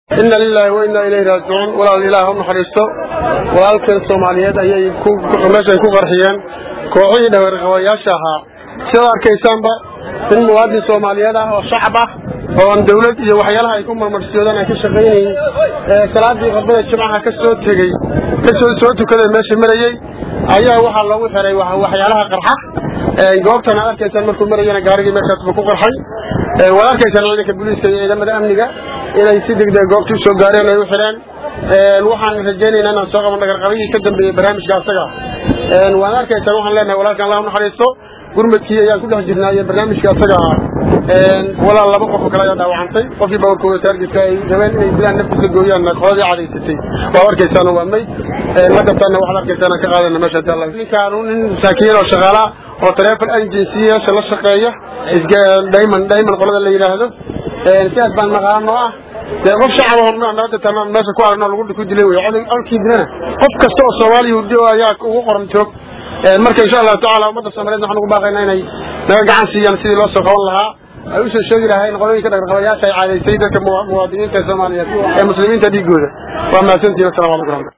inna lilahi wa inna ilayhi raajicuun walaal ilaah u naxariisto walaalkan soomaaliyeed ayay meeshay ku qarxiyeen kooxihii dhaweerqabayaasha ahaa sidaad arkaysaanba in muwaadin soomaaliyeed ah oo shacab ah oo aan dawlad iyo waxyaalaha ay ku marmarsiyoodaan ay ka shaqaynayin salaadii khudbada jimcaha ka soo tegey kasoo soo tukaday meesha marayey ayaa waxaa loogu xiray waxyaalaha qarxa goobtan aad arkaysaan markuu marayana gaarigii meeshaasba ku qarxay waad arkaysaan ciidanka booliiska iyo ciidamada amniga inay si degdeg goobta u soo gaareen ay u xidheen waxaan rajaynaynaa inaan soo qaban dhagarqabihii ka dambeeyey barnaamijka asaga waan arkaysaan waxaan leenahay walaalkan allah u naxariisto gurmadkii ayaan ku dhex jirnaa iyo barnaamijka asaga ah walaal laba qof oo kale ayaa dhaawacantay qofkii baawarkooda taargetka ay rabeen inay dilaan naftiisa gooyaan qoladii cadaysatay waa arkaysaano waa mayd la qabtaana waxaad arkaysaan aan ka qaadana meesha hadii alla ninkaanu nin masaakiin oo shaqaala oo taleefon agencyyaasha la shaqeeya diamond diamond qolada la yidhaahdo sidaas baan maqaano ah dee qof shacab oo nabadda meesha ku aragno lagu ku dilay wey olkii dilana qof kasta oo soomaaliya hurdi ayaa ugu qoran joog marka insha allahu tacala ummadda soomaliyeed waxaan ugu baaqaynaa inay naga gacan siiyaan sidii loo soo qaban lahaa ay usoo sheegi lahayn qolooyinka dhaqarqabayaasha ay caadaysay dadka muwaadiniinta soomaaliyeed ee muslimiinta dhiigooda waa mahadsantihin assalamu alaikum